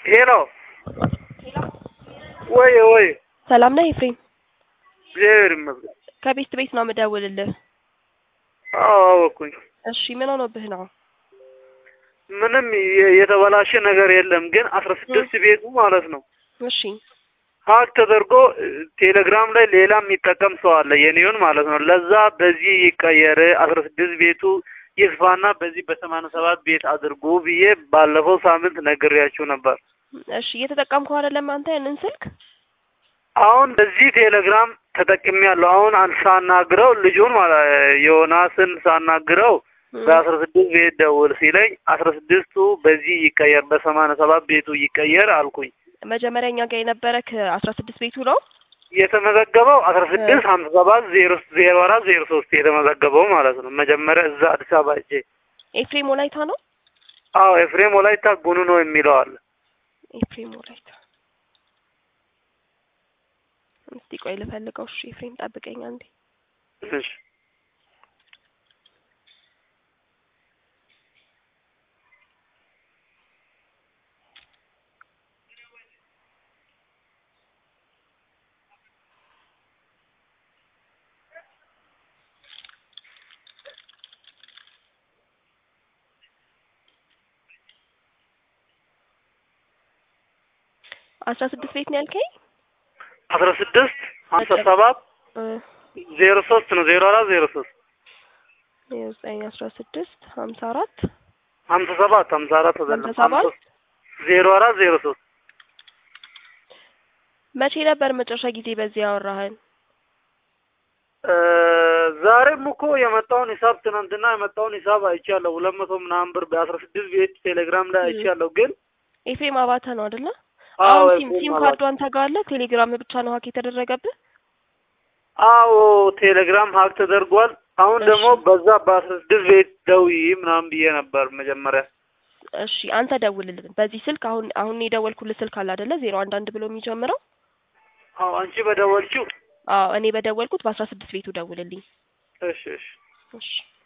ሄሎ ወይ ወይ ሰላም ነህ ኤፍሬም? እግዚአብሔር ይመስገን። ከቤስት ቤት ነው የምደውልልህ። አዎ አወኩኝ። እሺ ምን ሆኖብህ ነው? ምንም የ- የተበላሸ ነገር የለም፣ ግን አስራ ስድስት ቤቱ ማለት ነው እሺ ሀክ ተደርጎ እ፣ ቴሌግራም ላይ ሌላ የሚጠቀም ሰው አለ የኔውን ማለት ነው። ለዛ በዚህ ይቀየር አስራ ስድስት ቤቱ ይስፋና በዚህ በሰማንያ ሰባት ቤት አድርጉ ብዬ ባለፈው ሳምንት ነግሬያችሁ ነበር። እሺ እየተጠቀምከው አይደለም አንተ ያንን ስልክ? አሁን በዚህ ቴሌግራም ተጠቅሜያለሁ። አሁን አን- ሳናግረው ልጁን ማለት ዮናስን ሳናግረው እ፣ በአስራ ስድስት ቤት ደውል ሲለኝ አስራ ስድስቱ በዚህ ይቀየር በሰማንያ ሰባት ቤቱ ይቀየር አልኩኝ። መጀመሪያ እኛ ጋር የነበረ ከአስራ ስድስት ቤቱ ነው። የተመዘገበው አስራ ስድስት ሀምሳ ሰባት ዜሮ ዜሮ አራት ዜሮ ሶስት የተመዘገበው ማለት ነው። መጀመሪያ እዛ አዲስ አበባ እጄ ኤፍሬም ወላይታ ነው። አዎ ኤፍሬም ወላይታ ጉኑ ነው የሚለው አለ። ኤፍሬም ወላይታ። እስቲ ቆይ ልፈልገው። እሺ ኤፍሬም ጠብቀኝ አንዴ። እሺ አስራ ስድስት ቤት ነው ያልከኝ? አስራ ስድስት ሀምሳ ሰባት እ፣ ዜሮ ሶስት ነው ዜሮ አራት ዜሮ ሶስት ዘጠኝ አስራ ስድስት ሀምሳ አራት ሀምሳ ሰባት ሀምሳ አራት አይደለም ሀምሳ ሰባት ሀምሳ- ዜሮ አራት ዜሮ ሶስት መቼ ነበር መጨረሻ ጊዜ በዚህ ያወራህን? እ፣ ዛሬም እኮ የመጣውን ሂሳብ ትናንትና የመጣውን ሂሳብ አይቻለሁ። ሁለት መቶ ምናምን ብር በአስራ ስድስት ቤት ቴሌግራም ላይ አይቻለሁ። ግን ኤፍሬም አባተ ነው አይደለ? አዎ አሁን ሲም ኤፍሬም ሲም አባተ። ካርዱ አንተ ጋር አለ? ቴሌግራም ብቻ ነው ሀክ የተደረገብህ? አዎ ቴሌግራም ሀክ ተደርጓል። አሁን እሺ። ደግሞ በዛ በአስራ ስድስት ቤት ደውዪ ምናምን ብዬ ነበር መጀመሪያ። እሺ አንተ ደውልልን በዚህ ስልክ። አሁን አሁን የደወልኩልህ ስልክ አለ አይደለ? ዜሮ አንድ አንድ ብሎ የሚጀምረው አዎ አንቺ በደወልችው። አዎ እኔ በደወልኩት በአስራ ስድስት ቤቱ ደውልልኝ። እሺ እሺ እሺ